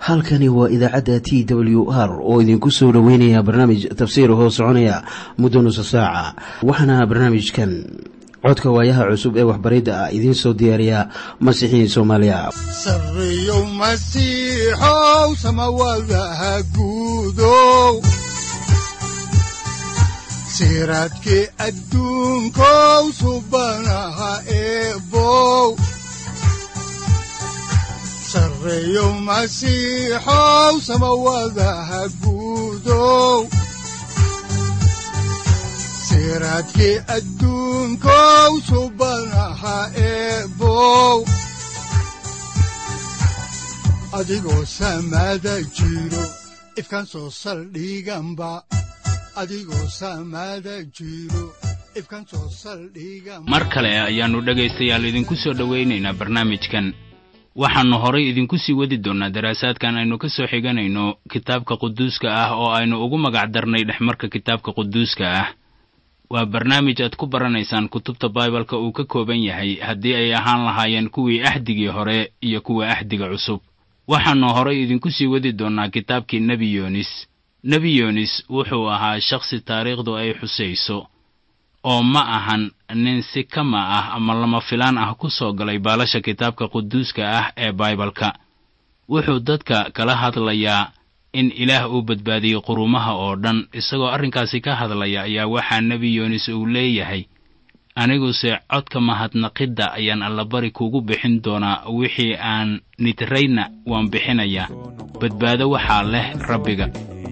halkani waa idaacadda t w r oo idinku soo dhoweynaya barnaamij tafsiir hoo soconaya muddo nusa saaca waxaana barnaamijkan codka waayaha cusub ee waxbaridda ah idiin soo diyaariya masiixiin soomaaliya sareyow masiixow samawadaha guudow siraadkii adduunkow subanaha eebow sareyow masiixow samawadaha guudow siraadkii adduunkow subanaha eebow adigoo samaada jiro ifkan soo saldhiganba adigoo samaada jiro ifkan soo saldhigan mar kale ayaannu dhegaystayaal idinku soo dhowaynaynaa barnaamijkan waxaannu horay idinku sii wadi doonnaa daraasaadkan aynu ka soo xiganayno kitaabka quduuska ah oo aynu ugu magac darnay dhexmarka kitaabka quduuska ah waa barnaamij aad ku baranaysaan kutubta baibalka uu ka kooban yahay haddii ay ahaan lahaayeen kuwii axdigii hore iyo kuwa axdiga cusub waxaannu horay idinku sii wadi doonnaa kitaabkii nebi yoonis nebi yoonis wuxuu ahaa shakhsi taariikhdu ay xusayso oo ma ahan nin si kama ah ama lama filaan ah ku soo galay baalasha kitaabka quduuska ah ee baibalka wuxuu dadka kala hadlayaa in ilaah uu badbaadiyey qurumaha oo dhan isagoo arrinkaasi ka hadlaya ayaa waxaa nebi yoonis uu leeyahay aniguse codka mahadnaqidda ayaan allabari kugu bixin doonaa wixii aan nidrayna waan bixinayaa badbaado waxaa leh rabbiga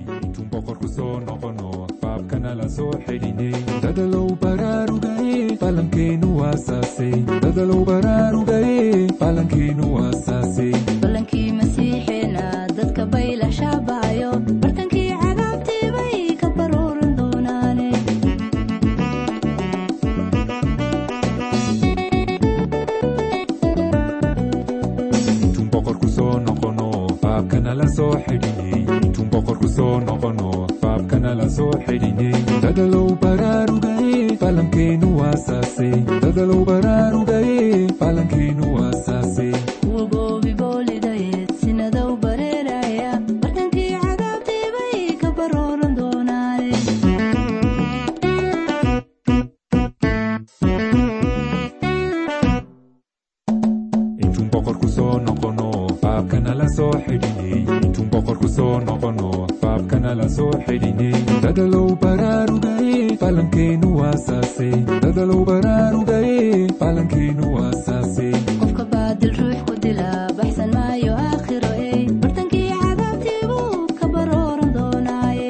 dadalow baraarugaye falankeenu waasaase dadalow baraarugaye falankeenu waasaase ballankii masiixeena dadka bayla shaabaayo bartankii cadaabtii bay ka baruuran doonaane intuun boqorku soo noqono faabkana la soo xidhinay intuun boqorku soo noqono faabkana la soo xidhinay dadalow baraarugaye falankeenu waasaase dadalow baraarugaye falankeenu waasaase kuwa goobi boolidayeed sinadow bareeraya bartankii cadaabtii bay ka baruuran doonaane intuun boqorku soo noqono faabkana la soo xidhinay intuun boqorku soo noqono faabkana la soo xidhinay dadalow baraarugaye falankeenu waasaase dadalow baraarugaye falankeenu waasaase qofka baadil ruux ku dila baxsan maayo aakhiro ey bartankii cadaabtii buu ka baruuran doonaaye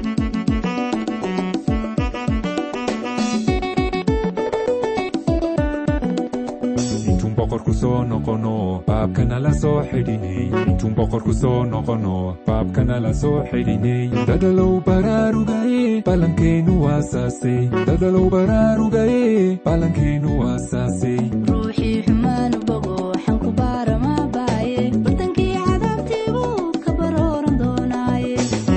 intuun boqorku soo noqono faabkana la soo xidhinay intuun boqorku soo noqono faabkana la soo xidhinay dadalow baraarugaye falankeenu waasaase dadalow baraarugaye falankeenu waasaase ruuxii xumaanu bogo xanku baarama baaye bartankii cadaabtii buu ka baruuran doonaaye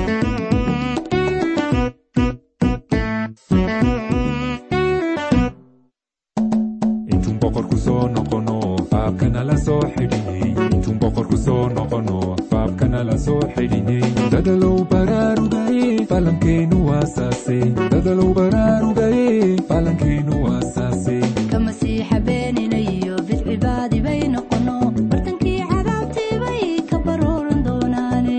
intuun boqorku soo noqono faabkana la soo xidhinay intuun boqorku soo noqono faabkana la soo xidhinay dadalow baraarugaye falankeenu waasaase dadalow baraarugaye falankeenu waasaase ka masiixa beenina iyo bidcibaadi bay noqono bartankii cadaabtii bay ka baruuran doonaane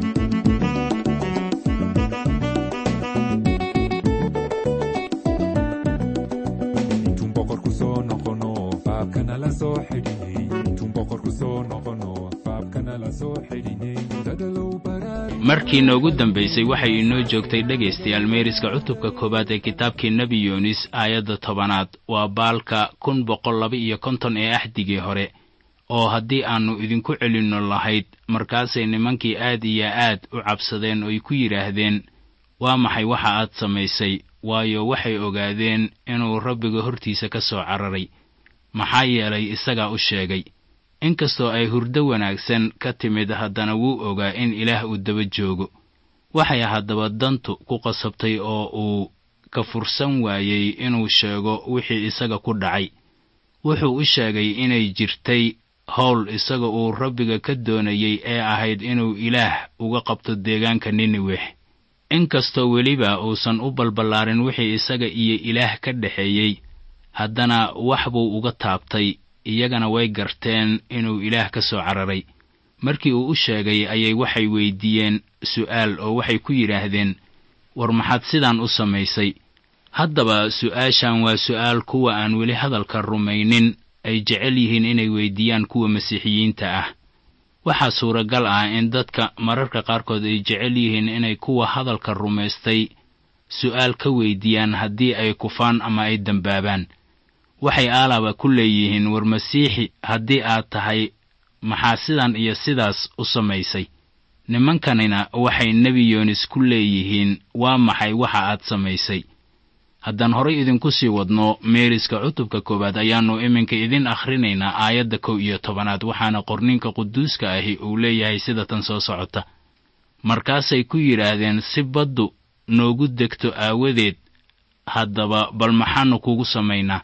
intuun boqorku soo noqono faabkana la soo xidhinay intuun boqorku soo noqono faabkana la soo xidhinay dadalow baraaru markii noogu dambaysay waxay inoo joogtay dhegaystayaal meeriska cutubka koowaad ee kitaabkii nebi yoonis aayadda tobanaad waa baalka kun boqol laba iyo konton ee axdigii hore oo haddii aannu idinku celinno lahayd markaasay nimankii aad iyo aad u cabsadeen oy ku yidhaahdeen waa maxay waxa aad samaysay waayo waxay ogaadeen inuu rabbiga hortiisa ka soo cararay maxaa yeelay isagaa u sheegay inkastoo ay hurdo wanaagsan ka timid haddana wuu ogaa in ilaah uu daba joogo waxay haddaba dantu ku qasabtay oo uu ka fursan waayey inuu sheego wixii isaga ku dhacay wuxuu u sheegay inay jirtay howl isaga uu rabbiga ka doonayey ee ahayd inuu ilaah uga qabto deegaanka niniweh inkastoo weliba uusan u balballaarin wixii isaga iyo ilaah ka dhexeeyey haddana wax buu uga taabtay iyagana way garteen inuu ilaah ka soo cararay markii uu u sheegay ayay waxay weyddiiyeen su'aal oo waxay ku yidhaahdeen war maxaad sidaan u samaysay haddaba su'aashan waa su'aal kuwa aan weli hadalka rumaynin ay jecel yihiin inay weyddiiyaan kuwa masiixiyiinta ah waxaa suuragal ah in dadka mararka qaarkood ay jecel yihiin inay kuwa hadalka rumaystay su'aal ka weyddiiyaan haddii ay kufaan ama ay dembaabaan waxay aalaba ku leeyihiin war masiixi haddii aad tahay maxaa sidan iyo sidaas u samaysay nimankanina waxay nebi yoonis ku leeyihiin waa maxay waxa aad samaysay haddaan horay idinku sii wadno meeriska cutubka koowaad ayaannu iminka idin akhrinaynaa aayadda kow iyo tobanaad waxaana qorninka quduuska ahi uu leeyahay sida tan soo socota markaasay ku yidhaahdeen si baddu noogu degto aawadeed haddaba bal maxaannu kugu samaynaa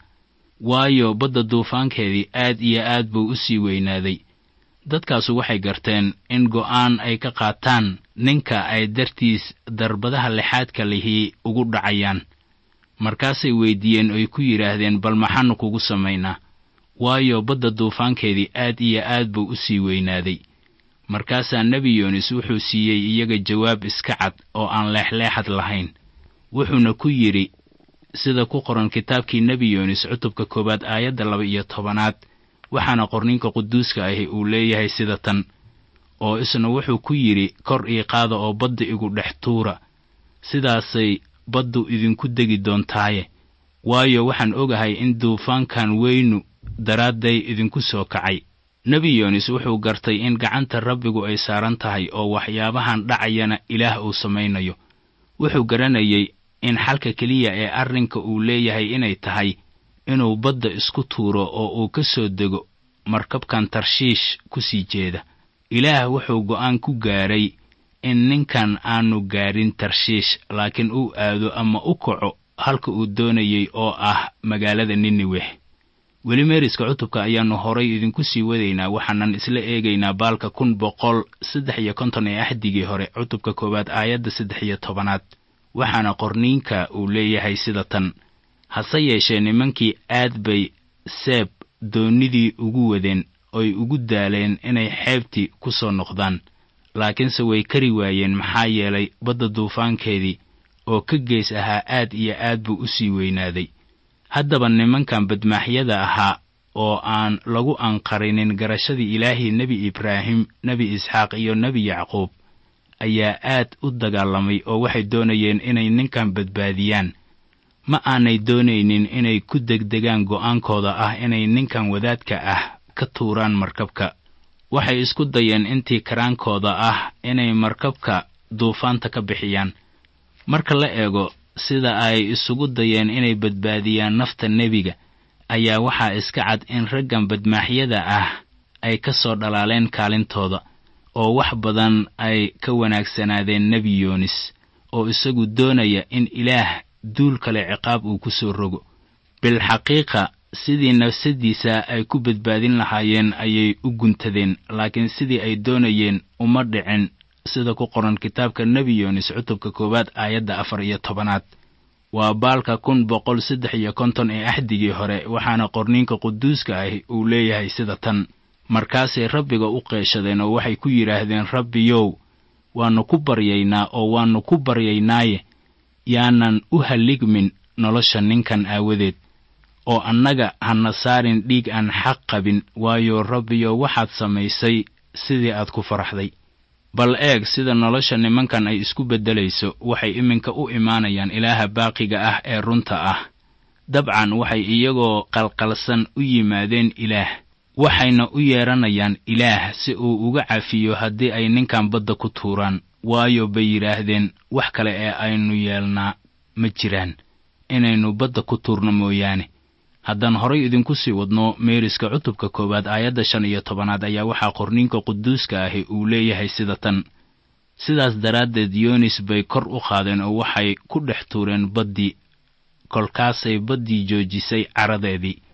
waayo badda duufaankeedii aad iyo aad buu u sii weynaaday dadkaasu waxay garteen in go'aan ay ka qaataan ninka ay dartiis darbadaha lixaadka lihii ugu dhacayaan markaasay weyddiiyeen oy ku yidhaahdeen bal maxaannu kugu samaynaa waayo badda duufaankeedii aad iyo aad buu u sii weynaaday markaasaa nebi yoonis wuxuu siiyey iyaga jawaab iska cad oo aan leexleexad lahayn wuxuuna ku yidhi sida ku qoran kitaabkii nebi yoonis cutubka koowaad aayadda laba iyo tobanaad waxaana qorninka quduuska ahi uu leeyahay sida tan oo isna wuxuu ku yidhi kor ii qaada oo badda igu dhex tuura sidaasay baddu idinku degi doontaaye waayo waxaan ogahay in duufaankan weynu daraadday idinku soo kacay nebi yoonis wuxuu gartay in gacanta rabbigu ay saaran tahay oo waxyaabahan dhacayana ilaah uu samaynayo wuxuu garanayey in xalka keliya ee arrinka uu leeyahay inay tahay inuu badda isku tuuro oo uu ka soo dego markabkan tarshiish ku sii jeeda ilaah wuxuu go'aan ku gaaray in ninkan aanu gaadhin tarshiish laakiin uu aado ama u kaco halka uu doonayey oo ah magaalada niniweh weli meeriska cutubka ayaannu horay idinku sii wadaynaa waxaanan isla eegaynaa baalka kun boqol saddex iyo konton ee axdigii hore cutubka koowaad aayadda saddex iyo tobanaad waxaana qorniinka uu leeyahay sida tan hase yeeshee nimankii aad bay seeb doonnidii ugu wadeen oy ugu daaleen inay xeebtii ku soo noqdaan laakiinse way kari waayeen maxaa yeelay badda duufaankeedii oo ka gees ahaa aad iyo aad buu u sii weynaaday haddaba nimankan badmaaxyada ahaa oo aan lagu anqarinin garashadii ilaahii nebi ibraahim nebi isxaaq iyo nebi yacquub ayaa aad u dagaalamay oo waxay doonayeen inay ninkan badbaadiyaan ma aanay doonaynin inay ku degdegaan go'aankooda ah inay ninkan wadaadka ah ka tuuraan markabka waxay isku dayeen intii karaankooda ah inay markabka duufaanta ka bixiyaan marka la eego sida ay isugu dayeen inay badbaadiyaan nafta nebiga ayaa waxaa iska cad in raggan badmaaxyada ah ay ka soo dhalaaleen kaalintooda oo wax badan ay ka wanaagsanaadeen nebi yoonis oo isagu doonaya in ilaah duul kale ciqaab uu ku soo rogo bilxaqiiqa sidii nafsaddiisa ay ku badbaadin lahaayeen ayay u guntadeen laakiin sidii ay doonayeen uma dhicin sida ku qoran kitaabka nebi yoonis cutubka koowaad aayadda afar iyo tobanaad waa baalka kun boqol saddex iyo konton ee axdigii hore waxaana qorniinka quduuska ahi uu leeyahay sida tan markaasay rabbiga u qeeshadeen oo waxay ku yidhaahdeen rabbiyow waannu ku baryaynaa oo waannu ku baryaynaaye yaanan u halligmin nolosha ninkan aawadeed oo annaga hana saarin dhiig aan xaq qabin waayo rabbiyo waxaad samaysay sidii aad ku faraxday bal eeg sida nolosha nimankan ay isku beddelayso waxay iminka u imaanayaan ilaaha baaqiga ah ee runta ah dabcan waxay iyagoo qalqalsan u yimaadeen ilaah waxayna u yeedhanayaan ilaah si uu uga cafiyo haddii ay ninkan badda ku tuuraan waayo bay yidhaahdeen wax kale ee aynu yeelnaa ma jiraan inaynu badda ku tuurno mooyaane haddaan horay idinku sii wadno meeriska cutubka koowaad aayadda shan iyo tobanaad ayaa waxaa qorniinka quduuska ahi uu leeyahay sida tan sidaas daraaddeed yoonis bay kor u qaadeen oo waxay ku dhex tuureen baddii kolkaasay baddii joojisay caradeedii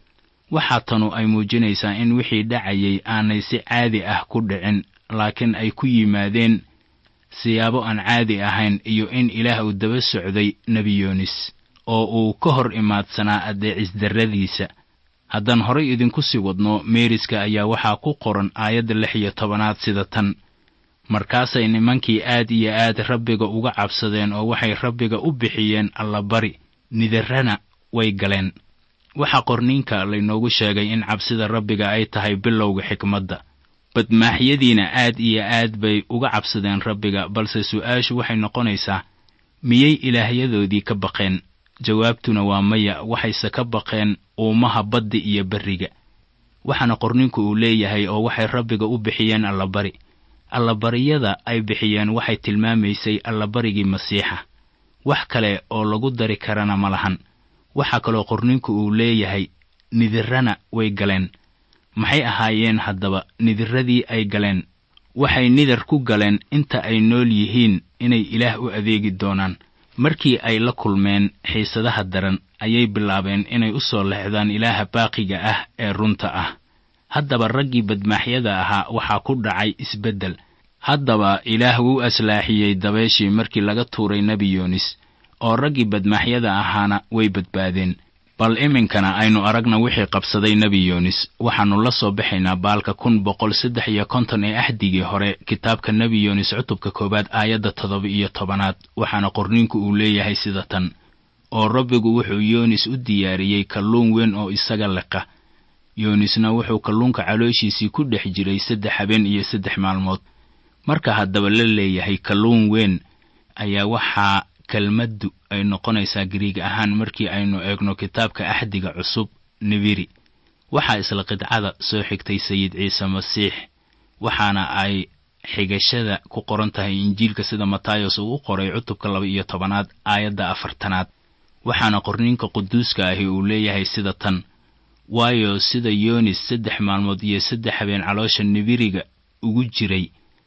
waxaa tanu ay muujinaysaa in wixii dhacayay aanay si caadi ah ku dhicin laakiin ay ku yimaadeen siyaabo aan caadi ahayn iyo in ilaah uu daba socday nebi yoonis oo uu ka hor imaadsanaa addeecisdarradiisa haddaan horay idinku sii wadno meeriska ayaa waxaa ku qoran aayadda lix iyo tobanaad sida tan markaasay nimankii aad iyo aad rabbiga uga cabsadeen oo waxay rabbiga u bixiyeen allabari nidarrana way galeen waxaa qorniinka laynoogu sheegay in cabsida rabbiga ay tahay bilowga xikmadda badmaaxyadiina aad iyo aad bay uga cabsadeen rabbiga balse su'aashu waxay noqonaysaa miyay ilaahyadoodii ka baqeen jawaabtuna waa maya waxayse ka baqeen uumaha badda iyo berriga waxaana qorninku uu leeyahay oo waxay rabbiga u bixiyeen allabari allabariyada ay bixiyeen waxay tilmaamaysay allabarigii masiixa wax kale oo lagu dari karana ma lahan waxaa kaloo qorninku uu leeyahay nidirrana way galeen maxay ahaayeen haddaba nidirradii ay galeen waxay nidar ku galeen inta ay nool yihiin inay ilaah u adeegi doonaan markii ay la kulmeen xiisadaha daran ayay bilaabeen inay u soo lexdaan ilaaha baaqiga ah ee runta ah haddaba raggii badmaaxyada ahaa waxaa ku dhacay isbeddel haddaba ilaah wuu aslaaxiyey dabeeshii markii laga tuuray nebi yoonis oo raggii badmaaxyada ahaana way badbaadeen bal iminkana aynu aragna wixii qabsaday nebi yoonis waxaannu la soo baxaynaa baalka kun boqol saddex iyo konton ee axdigii hore kitaabka nebi yoonis cutubka koowaad aayadda toddoba iyo tobanaad waxaana qorniinku uu leeyahay sida tan oo rabbigu wuxuu yoonis u diyaariyey kalluun weyn oo isaga leqa yoonisna wuxuu kalluunka calooshiisii ku dhex jiray saddex habeen iyo saddex maalmood marka haddaba la leeyahay kalluun weyn ayaa waxaa kelmaddu ay noqonaysaa gariig ahaan markii aynu eegno kitaabka axdiga cusub nibiri waxaa isla qidcada soo xigtay sayid ciise masiix waxaana ay xigashada ku qoran tahay injiilka sida matayos uu u qoray cutubka laba iyo tobanaad aayadda afartanaad waxaana qorniinka quduuska ahi uu leeyahay sida tan waayo sida yoonis saddex maalmood iyo saddex habeen caloosha nibiriga ugu jiray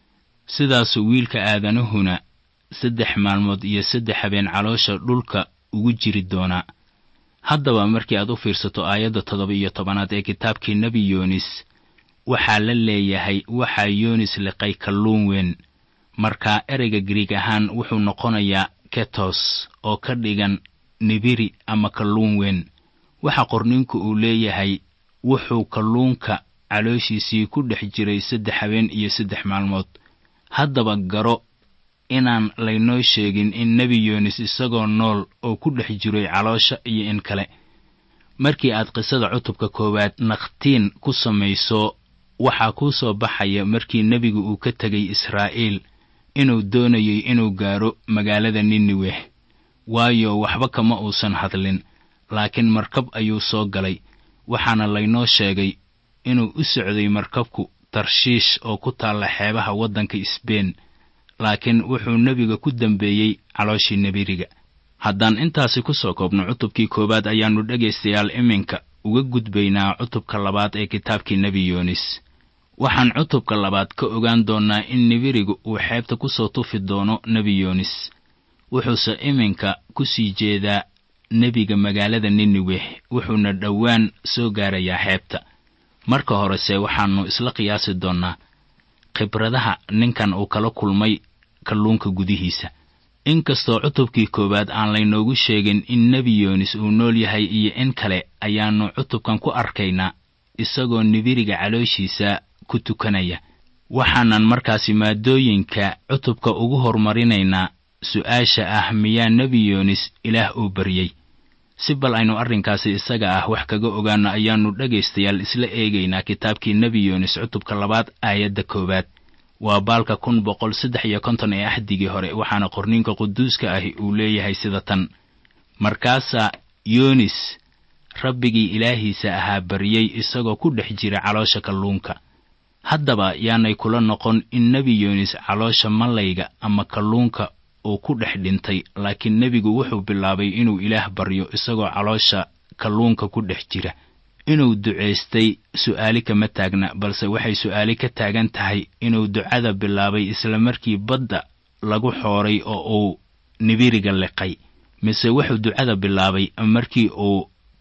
sidaasuu wiilka aadanuhuna saddex maalmood iyo saddex habeen caloosha dhulka ugu jiri doonaa haddaba markii aad u fiirsato aayadda toddoba iyo tobanaad ee kitaabkii nebi yoonis waxaa la leeyahay waxaa yoonis liqay kalluun weyn markaa ereyga gariig ahaan wuxuu noqonayaa ketos oo ka dhigan nibiri ama kalluun weyn waxa qorninku uu leeyahay wuxuu kalluunka calooshiisii ku dhex jiray saddex habeen iyo saddex maalmood haddaba garo inaan laynoo sheegin in nebi yoonis isagoo nool oo ku dhex jiray caloosha iyo in kale markii aad qisada cutubka koowaad nakhtiin ku samayso waxaa kuu soo baxaya markii nebigu uu ka tegay israa'iil inuu doonayay inuu gaaro magaalada niniweh waayo waxba kama uusan hadlin laakiin markab ayuu soo galay waxaana laynoo sheegay inuu u socday markabku tarshiish oo ku taalla xeebaha waddanka isbeen laakiin wuxuu nebiga ku dembeeyey calooshii nebiriga haddaan intaasi ku soo koobno cutubkii koowaad ayaannu dhegaystayaal iminka uga gudbaynaa cutubka labaad ee kitaabkii nebi yoonis waxaan cutubka labaad ka ogaan doonnaa in nebirigu uu xeebta ku soo tufi doono nebi yoonis wuxuuse iminka ku sii jeedaa nebiga magaalada niniweh wuxuuna dhowaan soo gaarayaa xeebta marka horese waxaannu isla qiyaasi doonnaa khibradaha ninkan uu kala kulmay kalluunka gudihiisa inkastoo cutubkii koowaad aan laynoogu sheegin in nebi yoonis uu nool yahay iyo in kale ayaannu cutubkan ku arkaynaa isagoo nibiriga calooshiisa ku tukanaya waxaanan markaasi maadooyinka cutubka ugu horumarinaynaa su'aasha ah miyaa nebi yoonis ilaah uu baryey si bal aynu arrinkaasi isaga ah wax kaga ogaanno ayaannu dhegaystayaal isla eegaynaa kitaabkii nebi yoonis cutubka labaad aayadda koowaad waa baalka kun boqol saddex iyo konton ee axdigii hore waxaana qorniinka quduuska ahi uu leeyahay sida tan markaasaa yoonis rabbigii ilaahiisa ahaa baryey isagoo ku dhex jira caloosha kalluunka haddaba yaanay kula noqon in nebi yoonis caloosha mallayga ama kalluunka uu ku dhex dhintay laakiin nebigu wuxuu bilaabay inuu ilaah baryo isagoo caloosha kalluunka ku dhex jira inuu ducaystay su'aali kama taagna balse waxay su'aali ka taagan tahay inuu ducada bilaabay isla markii badda lagu xooray oo uu nibiriga liqay mise wuxuu ducada bilaabay markii uu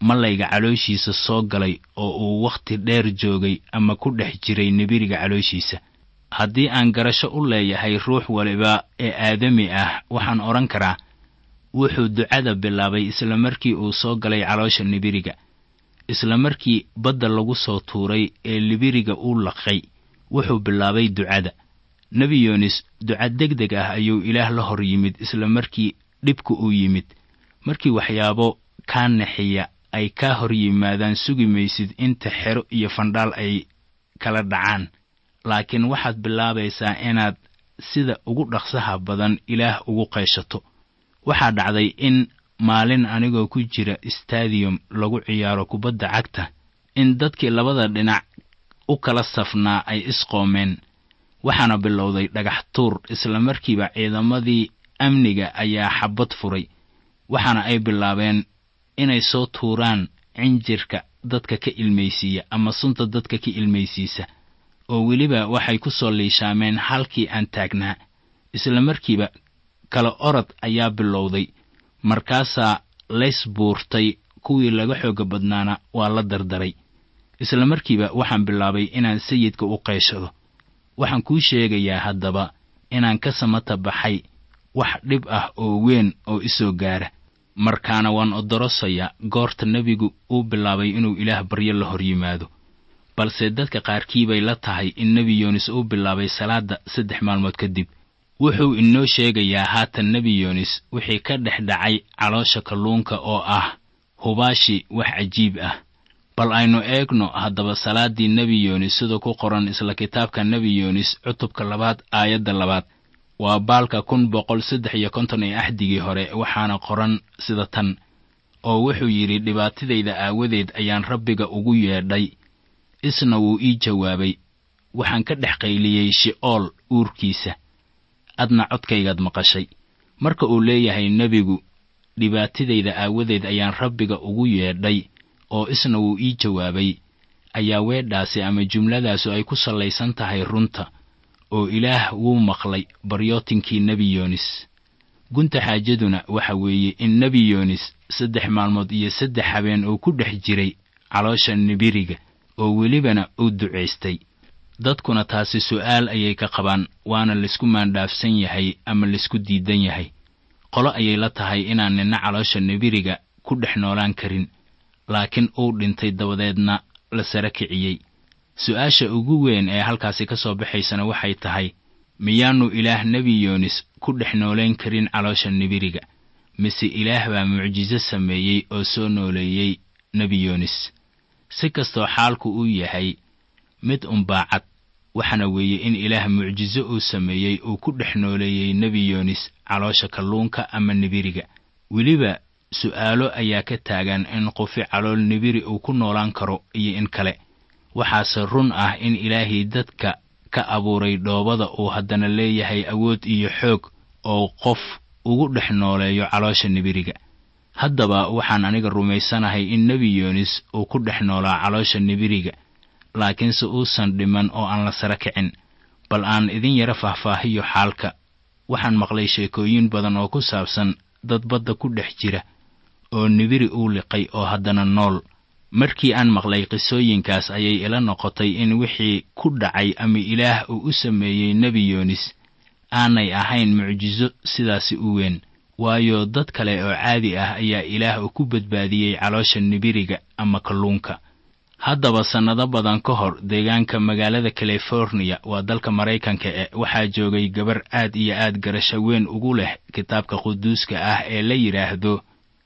malayga calooshiisa soo galay oo uu wakhti dheer joogay ama ku dhex jiray nibiriga calooshiisa haddii aan garasho u leeyahay ruux waliba ee aadami ah waxaan odhan karaa wuxuu ducada bilaabay isla markii uu soo galay caloosha nibiriga isla markii badda lagu soo tuuray ee libiriga uu laqay wuxuu bilaabay ducada nebi yoonis duca deg deg ah ayuu ilaah la hor yimid isla markii dhibku uu yimid markii waxyaabo kaa naxiya ay kaa hor yimaadaan sugi maysid inta xero iyo fandhaal ay kala dhacaan laakiin waxaad bilaabaysaa inaad sida ugu dhaqsaha badan ilaah ugu qayshato waxaa dhacday in maalin anigoo ku jira stadium lagu ciyaaro kubadda cagta in dadkii labada dhinac u kala safnaa ay isqoomeen waxaana bilowday dhagax tuur isla markiiba ciidamadii amniga ayaa xabad furay waxaana ay bilaabeen inay soo tuuraan cinjirka dadka ka ilmaysiiya ama sunta dadka ka ilmaysiisa oo weliba waxay ku soo liishaameen halkii aan taagnaa isla markiiba kala orod ayaa bilowday markaasaa lays buurtay kuwii laga xooga badnaana waa la dardaray isla markiiba waxaan bilaabay inaan sayidka u qayshado waxaan kuu sheegayaa haddaba inaan ka samata baxay wax dhib ah oo weyn oo isoo gaara markaana waan odorosayaa goorta nebigu uu bilaabay inuu ilaah baryo la hor yimaado balse dadka qaarkii bay la tahay in nebi yoonis uu bilaabay salaadda saddex maalmood kadib wuxuu inoo sheegayaa haatan nebi yoonis wixii ka dhex dhacay caloosha kalluunka oo ah hubaashi wax cajiib ah bal aynu eegno haddaba salaaddii nebi yoonis sida ku qoran isla kitaabka nebi yoonis cutubka labaad aayadda labaad waa baalka kun boqol saddex iyo konton ee axdigii hore waxaana qoran sida tan oo wuxuu yidhi dhibaatadayda aawadeed ayaan rabbiga ugu yeedhay isna wuu ii jawaabay waxaan ka dhex qayliyey shi'ool uurkiisa adna codkaygaad maqashay marka uu leeyahay nebigu dhibaatadayda aawadeed ayaan rabbiga ugu yeedhay oo isna wuu ii jawaabay ayaa weedhaasi ama jumladaasu ay ku sallaysan tahay runta oo ilaah wuu maqlay baryootinkii nebi yoonis gunta xaajaduna waxa weeye in nebi yoonis saddex maalmood iyo saddex habeen uu ku dhex jiray caloosha nibiriga oo welibana uu ducaystay dadkuna taasi su'aal ayay ka qabaan waana laysku maandhaafsan yahay ama laysku diidan yahay qolo ayay la tahay inaan nina caloosha nibiriga ku dhex noolaan karin laakiin uu dhintay dabadeedna la sara kiciyey su-aasha ugu weyn ee halkaasi ka soo baxaysana waxay tahay miyaannu ilaah nebi yoonis ku dhex noolayn karin caloosha nibiriga mise ilaah baa mucjiso sameeyey oo soo nooleeyey nebi yoonis si kastoo xaalku uu yahay mid unbaacad waxaana weeye in ilaah mucjiso uu sameeyey uu ku dhex nooleeyey nebi yoonis caloosha kalluunka ama nibiriga weliba su'aalo ayaa ka taagan in qofi calool nibiri uu ku noolaan karo iyo in kale waxaase run ah in ilaahii dadka ka abuuray dhoobada uu haddana leeyahay awood iyo xoog oo qof ugu dhex nooleeyo caloosha nibiriga haddaba waxaan aniga rumaysanahay in nebi yoonis uu ku dhex noolaa caloosha nibiriga laakiinse uusan dhiman oo aan la sara kicin bal aan idin yara faahfaahiyo xaalka waxaan maqlay sheekooyin badan oo ku saabsan dad badda ku dhex jira oo nibiri uu liqay oo haddana nool markii aan maqlay qisooyinkaas ayay ila noqotay in wixii ku dhacay ama ilaah uu u sameeyey nebi yoonis aanay ahayn mucjiso sidaasi u weyn waayo dad kale oo caadi ah ayaa ilaah uu ku badbaadiyey caloosha nibiriga ama kalluunka haddaba sannado badan ka hor deegaanka magaalada californiya waa dalka maraykanka e waxaa joogay gabar aad iyo aad garasho weyn ugu leh kitaabka quduuska ah ee la yidhaahdo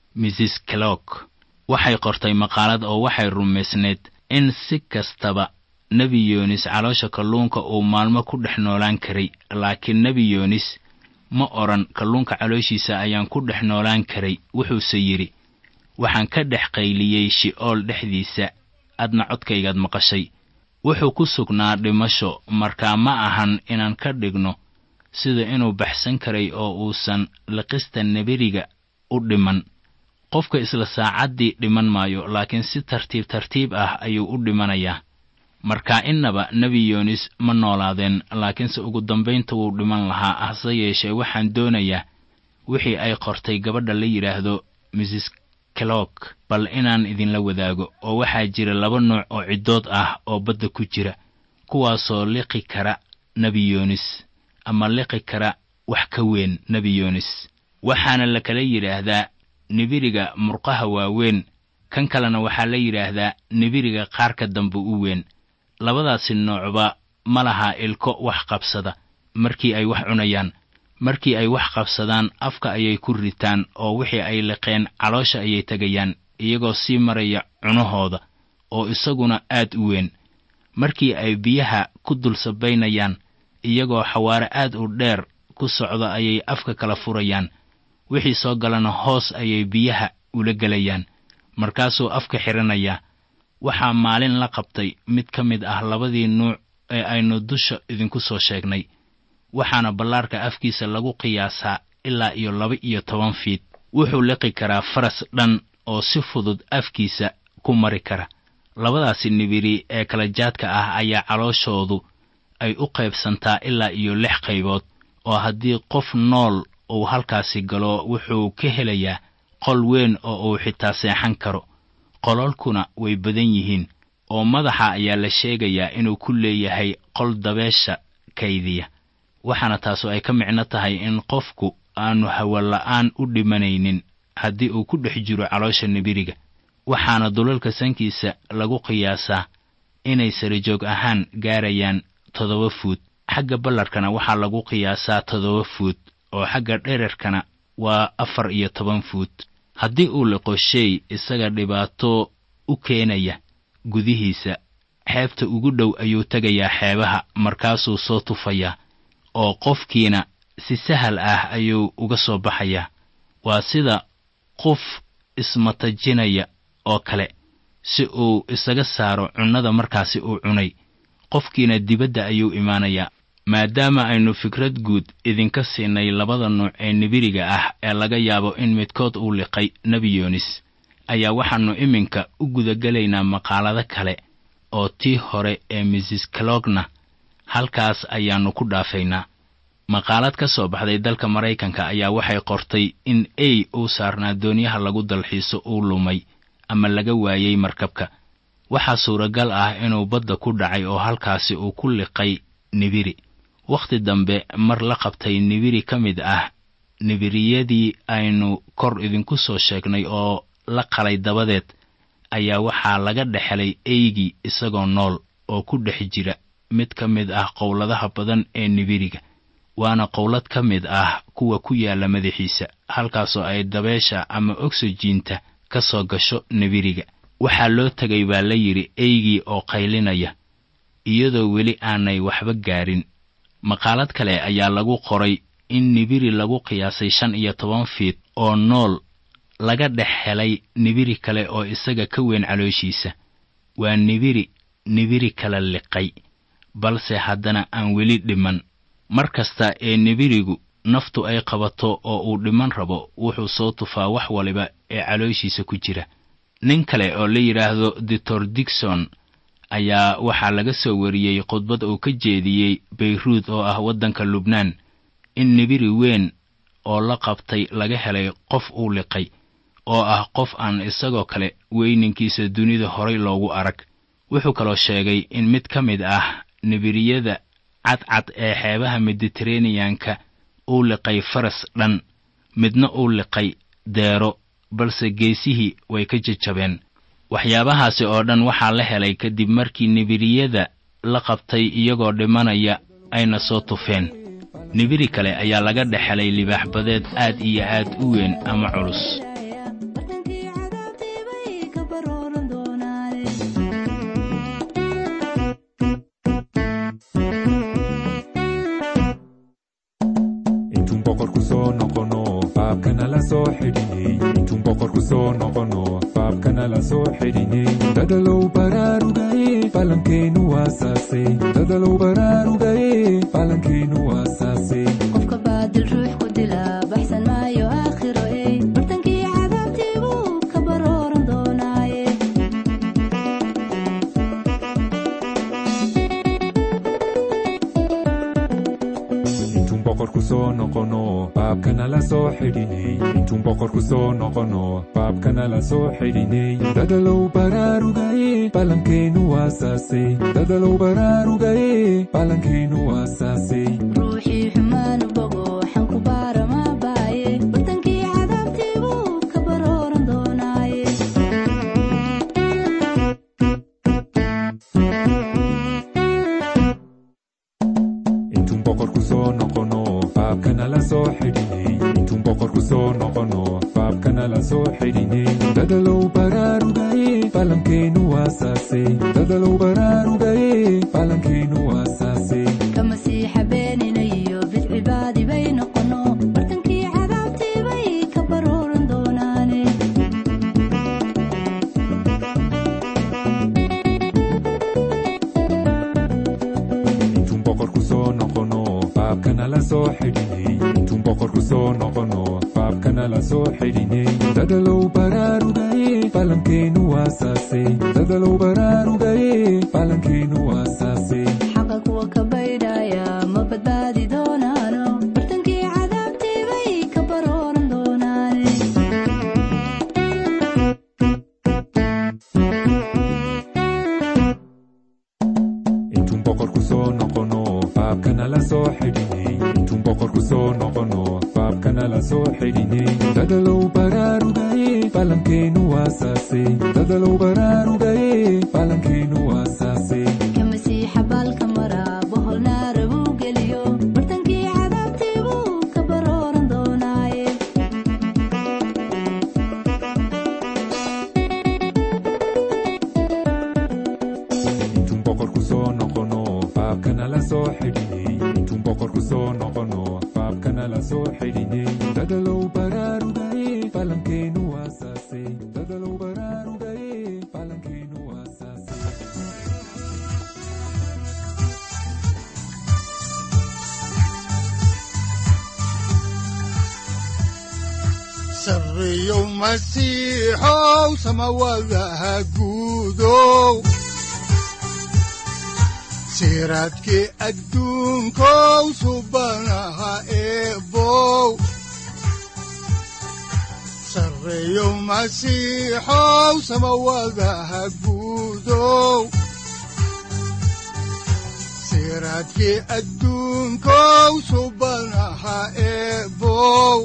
mrs clock waxay qortay maqaalad oo waxay rumaysnayd in si kastaba nebi yoonis caloosha kalluunka uu maalmo ku dhex noolaan karay laakiin nebi yoonis ma odhan kalluunka calooshiisa ayaan ku dhex noolaan karay wuxuuse yidhi waxaan ka dhex qayliyey shi'ool dhexdiisa adna codkaygaad maqashay wuxuu ku sugnaa dhimasho markaa ma ahan inaan ka dhigno sida inuu baxsan karay oo uusan liqista neberiga u dhiman qofka isla saacaddii dhiman maayo laakiin si tartiib tartiib ah ayuu u dhimanayaa marka innaba nebi yoonis ma noolaadeen laakiinse ugu dambaynta wuu dhiman lahaa hase yeeshee waxaan doonayaa wixii ay qortay gabadha la yidhaahdo mrs kelog bal inaan idinla wadaago oo waxaa jira laba nooc oo ciddood ah oo badda ku jira kuwaasoo liqi kara nebi yoonis ama liqi kara wax ka weyn nebi yoonis waxaana la kala yidhaahdaa nibiriga murqaha waaweyn kan kalena waxaa la yidhaahdaa nibiriga qaarka dambe u weyn labadaasi noocba ma laha ilko wax qabsada markii ay wax cunayaan markii ay wax qabsadaan afka ayay ku ritaan oo wixii ay liqeen caloosha ayay tegayaan iyagoo sii maraya cunahooda oo isaguna aad u weyn markii ay biyaha ku dul sabaynayaan iyagoo xawaare aad u dheer ku socda ayay afka kala furayaan wixii soo galana hoos ayay biyaha ula gelayaan markaasuu afka xidhanayaa waxaa maalin la qabtay mid ka mid ah labadii nuuc ee aynu dusha idinku soo sheegnay waxaana ballaarka afkiisa lagu qiyaasaa ilaa iyo laba iyo toban fiid wuxuu liqi karaa faras dhan oo si fudud afkiisa ku mari kara labadaasi nibiri ee kala jaadka ah ayaa calooshoodu ay u qaybsantaa ilaa iyo lix qaybood oo haddii qof nool uu halkaasi galo wuxuu ka helayaa qol weyn oo uu xitaa seexan karo qololkuna way badan yihiin oo madaxa ayaa la sheegayaa inuu ku leeyahay qol dabeesha kaydiya waxaana taasu ay ka micno tahay in qofku aanu hawola'aan u dhimanaynin haddii uu ku dhex jiro caloosha nibiriga waxaana dulalka sankiisa lagu qiyaasaa inay sarijoog ahaan gaarayaan toddoba fuud xagga ballarkana waxaa lagu qiyaasaa toddoba fuud oo xagga dherarkana waa afar iyo toban fuud haddii uu liqo shay isaga dhibaato u keenaya gudihiisa xeebta ugu dhow ayuu tegayaa xeebaha markaasuu soo tufayaa oo qofkiina si sahal ah ayuu uga soo baxayaa waa sida qof ismatajinaya oo kale si uu isaga saaro cunnada markaasi uu cunay qofkiina dibadda ayuu imaanayaa maadaama aynu fikrad guud idinka siinay labada nuuc ee nibiriga ah ee laga yaabo in midkood uu liqay nebi yoonis ayaa waxaannu iminka u gudagelaynaa maqaalado kale oo tii hore ee misis kalogna halkaas ayaannu ku dhaafaynaa maqaalad ka soo baxday dalka maraykanka ayaa waxay qortay in ey uu saarnaa doonyaha lagu dalxiiso uu lumay ama laga waayey markabka waxaa suuragal ah inuu badda ku dhacay oo halkaasi uu ku liqay nibiri wakhti dambe mar la qabtay nibiri ka mid ah nibiriyadii aynu kor idinku soo sheegnay oo la qalay dabadeed ayaa waxaa laga dhexelay eygii isagoo nool oo ku dhex jira mid ka mid ah qowladaha badan ee nibiriga waana qowlad ka mid ah kuwa ku yaalla madaxiisa halkaasoo ay dabeesha ama ogsojiinta ka soo gasho nibiriga waxaa loo tegay baa la yidhi eygii oo qaylinaya iyadoo weli aanay waxba gaarin maqaalad kale ayaa lagu qoray in nibiri lagu qiyaasay shan iyo toban fiid oo nool laga dhex helay nibiri kale oo isaga ka weyn calooshiisa waa nibiri nibiri kala liqay balse haddana aan weli dhiman mar kasta ee nibirigu naftu ay qabato oo uu dhiman rabo wuxuu soo tufaa wax waliba ee calooshiisa ku jira nin kale oo la yidhaahdo doctor digson ayaa waxaa laga soo wariyey khudbad uu ka jeediyey bayruud oo ah waddanka lubnaan in nibiri weyn oo la qabtay laga helay qof uu liqay oo ah qof aan isagoo kale weyninkiisa dunida horay loogu arag wuxuu kaloo sheegay in mid ka mid ah nibiriyada cadcad ee xeebaha mediteraneyanka uu liqay faras dhan midna uu liqay deero balse geesihii way ka jajabeen waxyaabahaasi oo dhan waxaa la helay kadib markii nibiriyada la qabtay iyagoo dhimanaya ayna soo tufeen nibiri kale ayaa laga dhex helay libaax badeed aad iyo aad u weyn ama culus bartankii cadaabtii bay ka barooran doonaane intuun boqorku soo noqono faabkana la soo xidhinay intuun boqorku soo noqono faabkana la soo xidhinay dadalow baraarugaye falankeenu waasaasay dadalow baraarugaye falankeenu waasaasay qofka baadil ruux ku dila baxsan maayo aakhiro ey bartankii cadaabtii buu ka barooran doonaaye intuun boqorku soo noqono baabkana la soo xidhinay intuun boqorku soo noqono baabkana la soo xidhinay dadalow baraarugaye balankeenu waasaasay dadalow baraarugaye balankeenu waasaasay ruuxii xumaanu bogo xanku baarama baaye bartankii cadaabtiibuu ka barooran doonaaye intuun boqorku soo noqono baabkana la soo xidhinay intuun boqorku soo noqono baabkana la soo xidhinay dadalow baraarugaye balankeenu waasaasay dadalow baraarugaye balankeenu waasaasay ka masiixa beeninayo bidcibaadi bay noqono bartankii cadaabtiibay ka barooran doonaane intuun boqorku soo noqono baabkana la soo xidhinay intuun boqorku soo noqono baabkana la soo xidhinay dadalow baraarugaye balankeenu waasaasay dadalow baraarugaye balankeenu waasaasay xaqa kuwa ka baydhaya ma badbaadi doonaano bartankii cadaabtiibay ka barooran doonaane intuun boqorku soo noqono baabkana la soo xidhinay intuun boqorku soo noqono baabkana la soo xidhinay dadalow baraarugaye balankeenu waasaasay dadalow baraarugaye balankeenu waasaasay ka masiixa baalka mara bohol naara buu geliyo bartankii cadaabtiibuu ka barooran doonaaye intuun boqorku soo noqono baabkana la soo xidhinay intuun boqorku soo noqono baabkana la soo xidhinay dadalow baraarugaye balankeenu waasaasay dadalow baraarugaye balankeenu waasaasay sarreeyow masiixow samawadaha guudow siraadkii adduunkow subanaha eebow sarreeyow masiixow samawadaha guudow siraadkii adduunkow subanaha eebow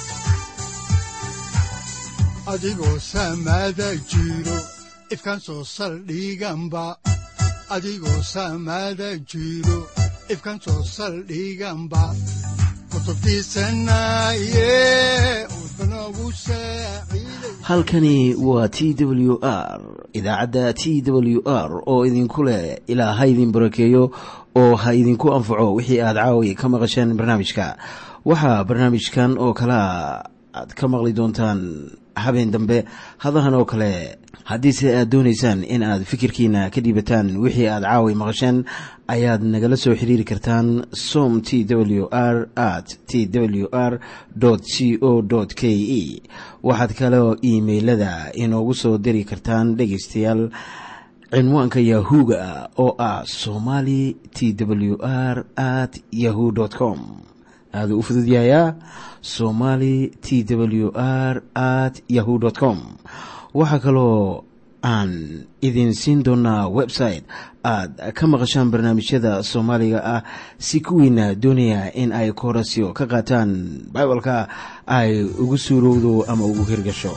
adigoo samada jiro ifkan soo saldhiganba adigoo samada jiro ifkan soo saldhiganba kutubtiisanaye udbanogu saaciiday halkani waa t w r idaacadda t w r oo idinku leh ilaa ha idin barakeeyo oo ha idinku anfaco wixii aad caawi ka maqasheen barnaamijka waxaa barnaamijkan oo kalea aad ka maqli doontaan habeen dambe hadahan oo kale haddiise aad doonaysaan in aad fikirkiina ka dhiibataan wixii aad caawi maqasheen ayaad nagala soo xiriiri kartaan som t w r at t w r c o k e waxaad kaloo iimailada inoogu soo diri kartaan dhegaystayaal cinwaanka yahu-ga oo ah somali t w r at yahu com aaduu u fududyahayaa somali t w r at yahu com waxaa kaloo aan idin siin doonaa website aad ka maqashaan barnaamijyada soomaaliga ah si kuwiina doonaya in ay koorasyo ka qaataan bibalka ay ugu suurowdo ama ugu hirgasho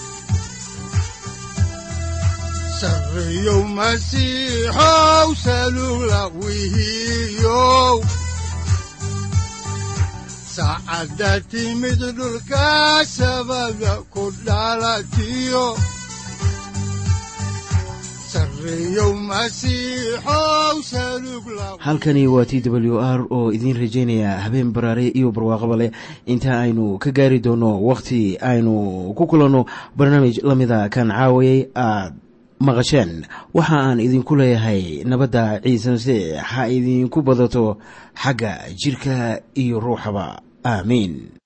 sarreeyow masiixow salugla wihiyow saacadda timid dhulka sabada ku dhalatiyo sarreeyow masiixow salugla halkani waa t w r oo idiin rajaynaya habeen baraare iyo barwaaqaba leh inta aynu ka gaari doono wakhti aynu ku kulanno barnaamij la mida kan caawayay aad maqasheen waxa aan idinku leeyahay nabadda ciise masiix ha idinku badato xagga jidhka iyo ruuxaba aamiin